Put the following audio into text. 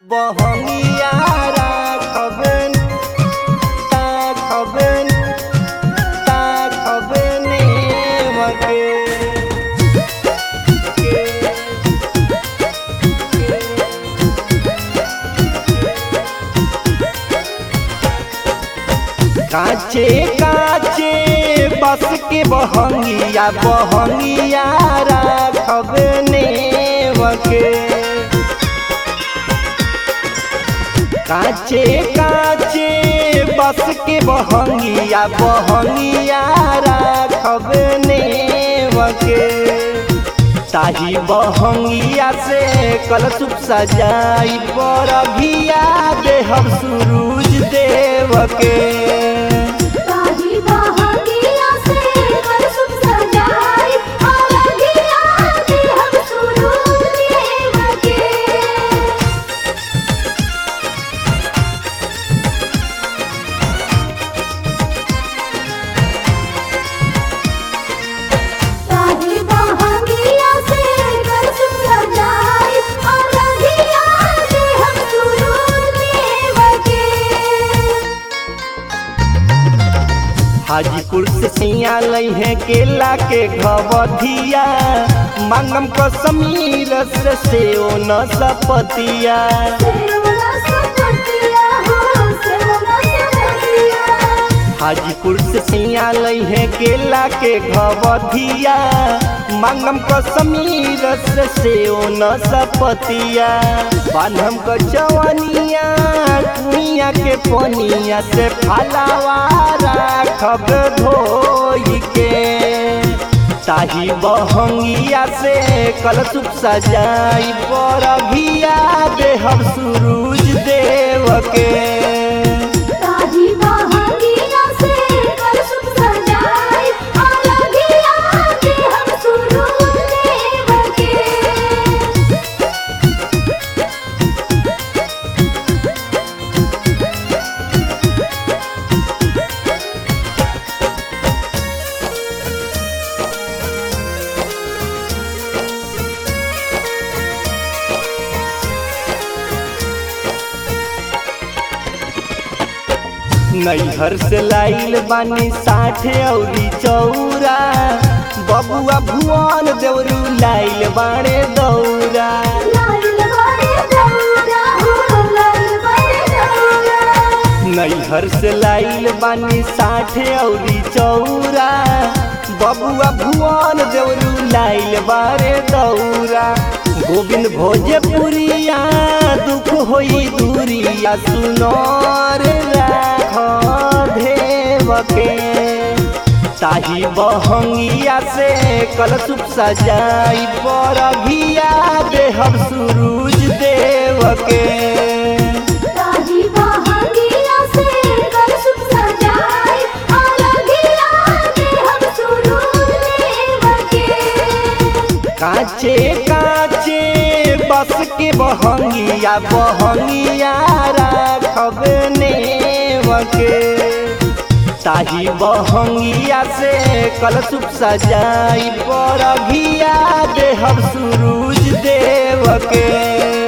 बहंगिया राखबेन ताखबेन ताखबेने मके काचे काचे बस के बहंगिया बहंगिया राखबने मके काचे काचे बस के बहंगिया बहंगिया राखबने मके ताही बहंगिया से कलशुप सजाई बरघिया देहब सूरज देव के ताही बहंगिया से कलशुभ सजाई अरघिया दे हम सूरज देव के ताही बहंगिया से कलशुभ सजाई अरघिया दे हम सूरज देव के हाजीपुर से सिया लई है केला के घवधिया मांगम को समीर से सेओ न सपतिया सेवना सपतिया हो सेवना सपतिया हाजीपुर से सिया लई है केला के घवधिया मांगम को समीर से सेओ न सपतिया बान्हम को चवनिया कुइया के पनिया से फलावा राखब धोई के ताही बहंगिया से कलशुप सजाई बरघिया देहब सूरज देव के ताही बहंगिया से कलशुभ सजाई अरघिया दे हम सूरज देव के नैहर से लाइल बानी साठ औरी चौरा बबुआ भुवन देवरू लाइल बाणे दौरा लाल बड़े दौरा हो लाल बड़े दौरा नैहर से लाइल बानी साठ औरी चौरा बबुआ भुवन देवरू लाइल बारे दौरा गोविंद भोजपुरिया दुख होई दूरिया सुनर राख देव के ताही बहंगिया से कलशुप सजाई बरघिया देहब सूरज देव के ताही बहंगिया से कलशुभ सजाई अरघिया दे हम सूरज देव के काचे काचे बस के बहंगिया बहंगिया राखबने मके ताही बहंगिया से कलशुप सजाई बरघिया देहब सूरज देव के